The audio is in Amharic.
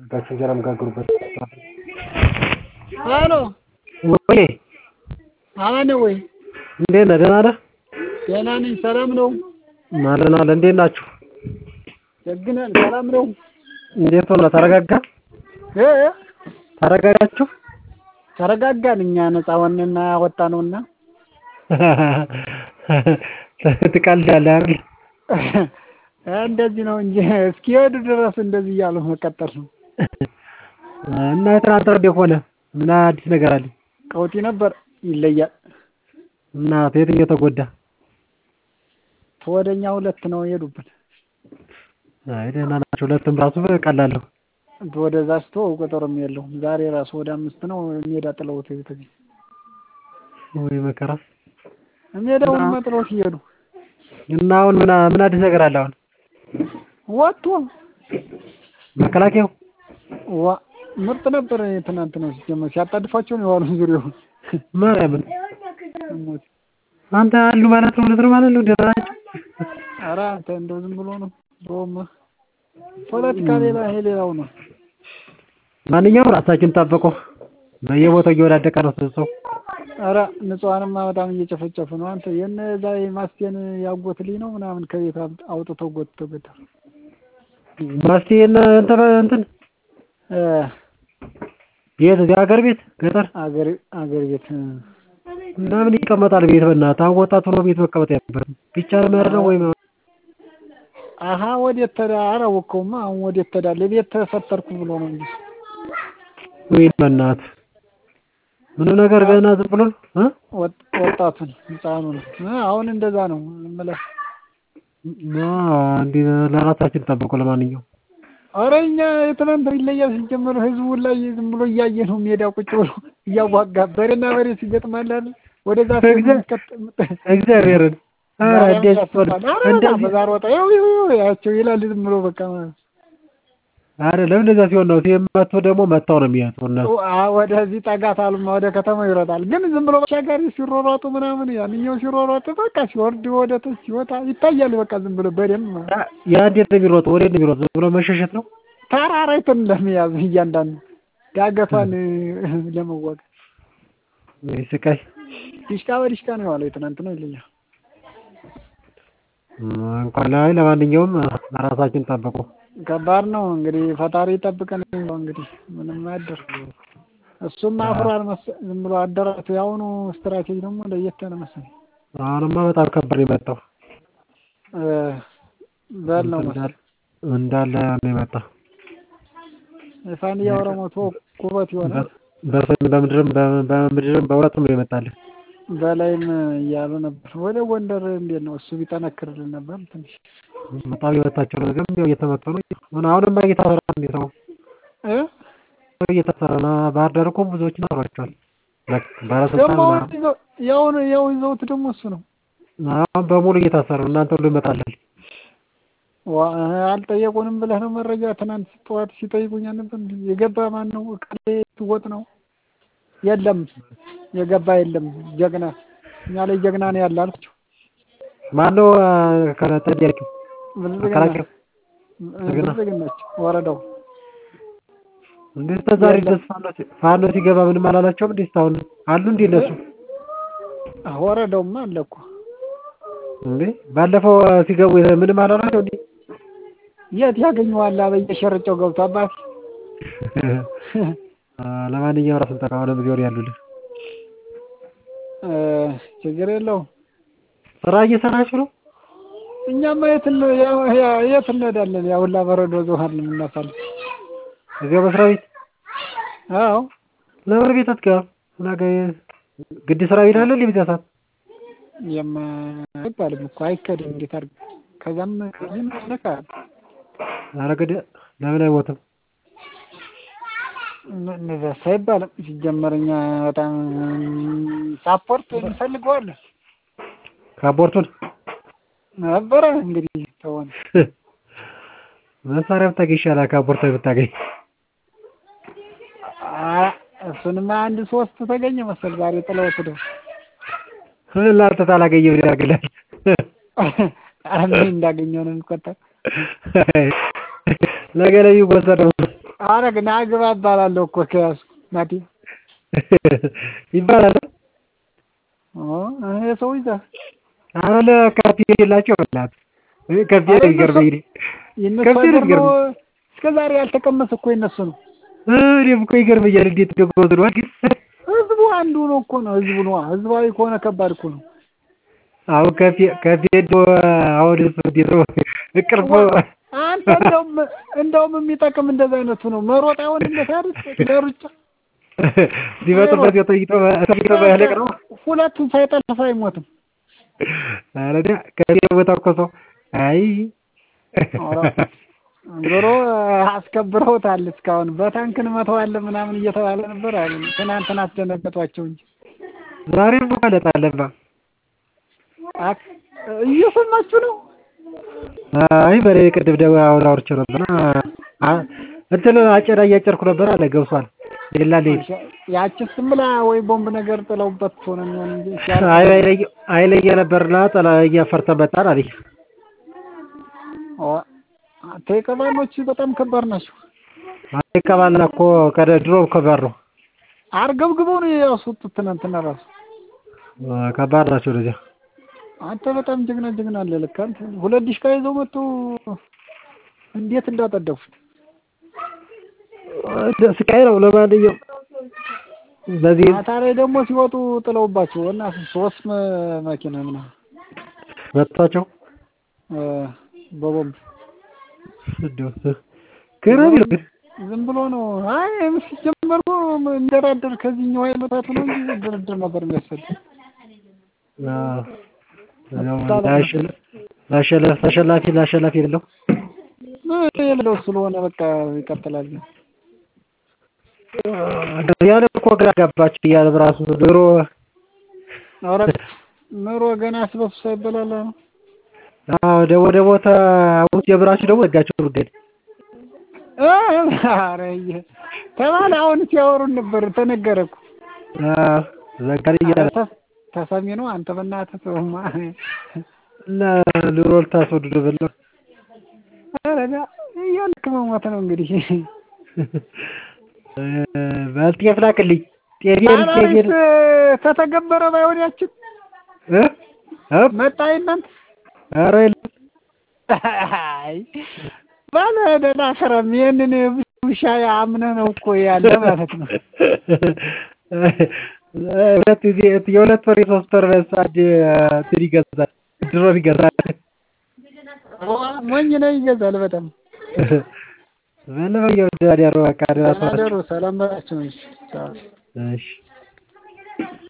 ጋሽ እንጀራ የሚጋግሩበት ሄሎ ወይ አማን ነው ወይ? እንዴት ነህ? ደህና ነህ? ደህና ነኝ። ሰላም ነው? አለን አለን። እንዴት ናችሁ? ደግነን ሰላም ነው? እንዴት ሆነ? ተረጋጋ? እ ተረጋጋችሁ? ተረጋጋን። እኛ ነፃ ሆነና ወጣነውና ትቀልዳለህ አይደል? እንደዚህ ነው እንጂ እስኪሄዱ ድረስ እንደዚህ እያሉ መቀጠል ነው። እና የትናንት እንዴት ሆነ? ምን አዲስ ነገር አለ? ቀውጢ ነበር። ይለያል። እና የትኛው ተጎዳ? ተወደኛ ሁለት ነው የሄዱብን። አይ ደህና ናቸው። ሁለቱም ራሱ ቀላል ነው። ወደዛ ስቶ ቁጥርም የለውም። ዛሬ ራሱ ወደ አምስት ነው ሜዳ ጥለውት የተገኘ ወይ መከራ። ሜዳውን መጥለው ሲሄዱ እና አሁን ምን ምን አዲስ ነገር አለ? አሁን ወጥቶ መከላከያው ዋ ምርጥ ነበር። ትናንት ነው ሲጀመር ሲያጣድፋቸው ነው የዋሉ ዙሪያውን ማርያምን አንተ አሉ ማለት ነው ሁለት ነው ማለት ነው። ደህና ናቸው። ኧረ አንተ እንደው ዝም ብሎ ነው ሮም ፖለቲካ ሌላ ይሄ ሌላው ነው። ማንኛውም ራሳችን ጠብቁ። በየቦታው እየወዳደቀ ነው ሰው። ኧረ ንጹሐንማ በጣም እየጨፈጨፉ ነው። አንተ የነዛ ማስቴን ያጎት ልጅ ነው ምናምን ከቤት አውጥተው ጎትተው ገደሉ። ማስቴ እና እንትን እንትን እ ቤት እዚህ ሀገር ቤት ገጠር አገር አገር ቤት እና ምን ይቀመጣል ቤት? በእናትህ አሁን ወጣት ሆኖ ቤት መቀመጥ ያለበት ቢቻል መሄድ ነው ወይም አሀ ወዴት ተዳ አላወቀውማ። አሁን ወዴት ተዳለ ቤት ተፈጠርኩ ብሎ ነው እንጂ ወይ በእናትህ ምንም ነገር ገና ዝም ብሎ እ ወጣቱን ህፃኑን አሁን እንደዛ ነው የምልህ። እንዲህ ለራሳችን ጠብቁ። ለማንኛውም ኧረ እኛ የትናንት ይለያል። ሲጀመር ህዝቡ ላይ ዝም ብሎ እያየ ነው ሜዳ ቁጭ ብሎ እያዋጋ በሬና በሬ ሲገጥማል አይደል? ወደዛ እግዚአብሔርን በዛ ሮጠ ያው ያቸው ይላል ዝም ብሎ በቃ አይደለም እንደዛ ሲሆን ነው ሲመቱ ደግሞ መታው ነው የሚያጡ እነሱ ወደዚህ ጠጋት አሉማ ወደ ከተማው ይሮጣል። ግን ዝም ብሎ ተሻጋሪ ሲሮሯጡ ምናምን ያንኛው ሲሮሯጡ በቃ ሲወርድ ወደ ታች ሲወጣ ይታያል። በቃ ዝም ብሎ በደንብ ያ እንዴት ነው የሚሮጠው? ወዴት ነው የሚሮጠው? ዝም ብሎ መሸሸት ነው። ተራራይቱን ለመያዝ እያንዳንዱ ዳገቷን ለመዋጋት ስቃይ ዲሽቃ በዲሽቃ ነው የዋለው። የትናንት ነው ይለኛል። እንኳን ላይ ለማንኛውም ራሳችን ጠብቁ። ከባድ ነው እንግዲህ ፈጣሪ ይጠብቀን። እንግዲህ ምንም አያደር እሱም አፍሯል መሰለኝ ዝም ብሎ አደራቱ። የአሁኑ ስትራቴጂ ደግሞ ለየት ያለ መሰለኝ። አሁንማ በጣም ከባድ ነው የመጣው። በል ነው መሰለኝ እንዳለ ነው የመጣው። የፋንያ ኦሮሞ ቶ ኩበት ይሆናል። በሰሜን በምድርም በምድርም በሁለቱም ነው የመጣልን። በላይም እያሉ ነበር። ወደ ጎንደር እንዴት ነው እሱ ቢጠነክርልን ነበር ትንሽ በጣም የመታቸው ነው። ግን ያው እየተመቱ ነው። አሁንማ እየታሰረ ነው ሰው እ እየታሰረ ነው። ባህር ዳር እኮ ብዙዎችን አስሯቸዋል። ደግሞ ባለስልጣን ያው ያው ይዘውት ደግሞ እሱ ነው አሁን በሙሉ እየታሰሩ እናንተ ሁሉ ይመጣላል። አልጠየቁንም ብለህ ነው መረጃ ትናንት ጠዋት ሲጠይቁኝ ነበር። የገባ ማን ነው? እከሌ ትወጥ ነው የለም የገባ የለም። ጀግና እኛ ላይ ጀግና ነው ያለ አልኩቸው። ማነው ከጠያቂው? መከላከያው ብልጽግናች ወረዳው እንዴት ተዛሬ ድረስ ፋኖ ሲገባ ምንም አላላቸውም? እንዴት አሁን አሉ እንዴ እነሱ? ወረዳውማ አለ እኮ እንዴ ባለፈው ሲገቡ ምንም አላላቸው እንዴ? የት ያገኘዋል? በየሸርጫው ገብቶ አባት ለማንኛውም ራስን ጠቃ ሆነ ጊዜ ወር ያሉልህ ችግር የለውም። ስራ እየሰራችሁ ነው? እኛማ የት የት እንሄዳለን? ያ ሁላ በረዶ ዞሃል የምናሳልፍ እዚያው መስሪያ ቤት። አዎ ለምን ቤት አትገባም? ነገ ግድ ስራ ቤት አለ በዚያ ሰዓት የማይባልም እኮ አይከድም። እንዴት አድርገህ ከዛም ከዚህም ነካ ኧረ ግድ ለምን አይሞትም? እንደዛ አይባልም። ሲጀመር እኛ በጣም ሳፖርት እንፈልገዋለን። ካፖርቱን ነበረ እንግዲህ ተሆነ መሳሪያ ብታገኝ ይሻላል ካፖርት ብታገኝ። እሱንማ አንድ ሶስት ተገኘ መሰል ዛሬ ጥለውት ሄደው ለአንተ ታላገኘህ ምን ያደርግልሃል? ኧረ ምን እንዳገኘው ነው የሚቆጠር። ነገ ላይ የሚወሰድ ነው። ኧረ ግን አግባ እባላለሁ እኮ ከያዝኩ ናቲ ይባላል። ይሄ ሰው ይዘህ ኧረ ለካፌ የላቸው በእናትህ ካፌ ነው የሚገርመኝ እኔ የእነሱ ከብት ነው ሀገር ነው። የሚገርመኝ። እስከ ዛሬ ያልተቀመሰ እኮ የእነሱ ነው። እኔም እኮ ይገርመኛል እንዴት እንደጎበዝ ነው ግን ህዝቡ አንዱ ነው እኮ ነው። ህዝቡ ነው። ህዝባዊ ከሆነ ከባድ እኮ ነው። አሁን ከፌ ከፌ እንደው አሁን እንዴት ነው ቅርብ አንተ እንደውም እንደውም የሚጠቅም እንደዛ አይነቱ ነው። መሮጥ አይሆንለት አይደል? ለሩጫ ሲመጡበት ተይቶ ተይቶ ባያለቅ ነው። ሁለቱን ሳይጠልፍ አይሞትም። ኧረ እኔ ከፌ በተኮሰው አይ ዞሮ አስከብረውታል። እስካሁን በታንክ እንመታዋለን ምናምን እየተባለ ነበር አሉ። ትናንትና አስደነገጧቸው እንጂ ዛሬም ማለት አለባ አክ- እየሰማችሁ ነው። አይ በሬ ቅድም ደግሞ አሁን አውርቼው ነበር አ- እንትን አጨዳ እያጨድኩ ነበር አለ ገብቷል። ሌላ ሌላ ያቺስ ብላ ወይ ቦምብ ነገር ጥለውበት ሆነ የሚሆን እንጂ ሲያልቅ- አይ አይለየ አይለየ ነበርና ጠላ እያፈርተ መጣን አለኝ። ኦ፣ ተቀባሎች በጣም ከባድ ናቸው። አይ ከባላ እኮ ከደ ድሮ ከባድ ነው። አርገብግበው ነው ያስወጡት ትናንትና ራሱ። አ፣ ከባድ ናቸው ወደዚያ አንተ በጣም ጀግና ጀግና አለ ልክ አንተ ሁለት ዲሽቃ ይዘው መጡ። እንዴት እንዳጠደፉት አ፣ ስቃይ ነው። ለማንኛውም በዚህ ማታ ላይ ደግሞ ሲወጡ ጥለውባቸው እና ሶስት መ- መኪና ምናምን መጥቷቸው እ፣ በቦምብ እንደው ገራሚ ነው ግን ዝም ብሎ ነው። አይ ሲጀመር እኮ እንደራደር ከዚህኛው አይመታቱ ነው እንጂ ድርድር ነበር የሚያስፈልግ። አዎ ያው ላሸለ- ላሸለ- ተሸላፊ ላሸላፊ የሌለው ምን የሌለው ስለሆነ በቃ ይቀጥላል። ያለ እኮ ግራ ገባች እያለ በራሱ ድሮ ኧረ ኑሮ ገና አስበሱ ሳይበላላ ነው። አዎ ደግሞ ደግሞ ተውት የብራችሁ ደግሞ ዘጋቸው ጉዳይ እ፣ ኧረ እየ- ተባለ አሁን ሲያወሩን ነበር ተነገረ እኮ አዎ ዘጋሪ እያለ ተ- ተሰሚ ነው። አንተ በእናትህ ተውማ። እና ኑሮ ልታስወድዱ ብለው ኧረ ዳ እያልክ መሞት ነው እንግዲህ። በል ጤፍ ላክልኝ ጤፌን አናሪስ ጤፌን ተተገበረ ባይሆን ያችን እ እ መጣ እናንተ ኧረ የለም አይ ባለ ደህና ከረም ይህንን ውሻ አምነህ ነው እኮ ያለ ማለት ነው። ሁለት ጊዜ የሁለት ወር የሶስት ወር አንድ እንትን ይገዛል ድሮን ይገዛል ሞኝ ነው ይገዛል በጣም በለበየው ዳዲያሮ በቃ ተናደሩ። ሰላም በላቸው። እሺ ቻው። እሺ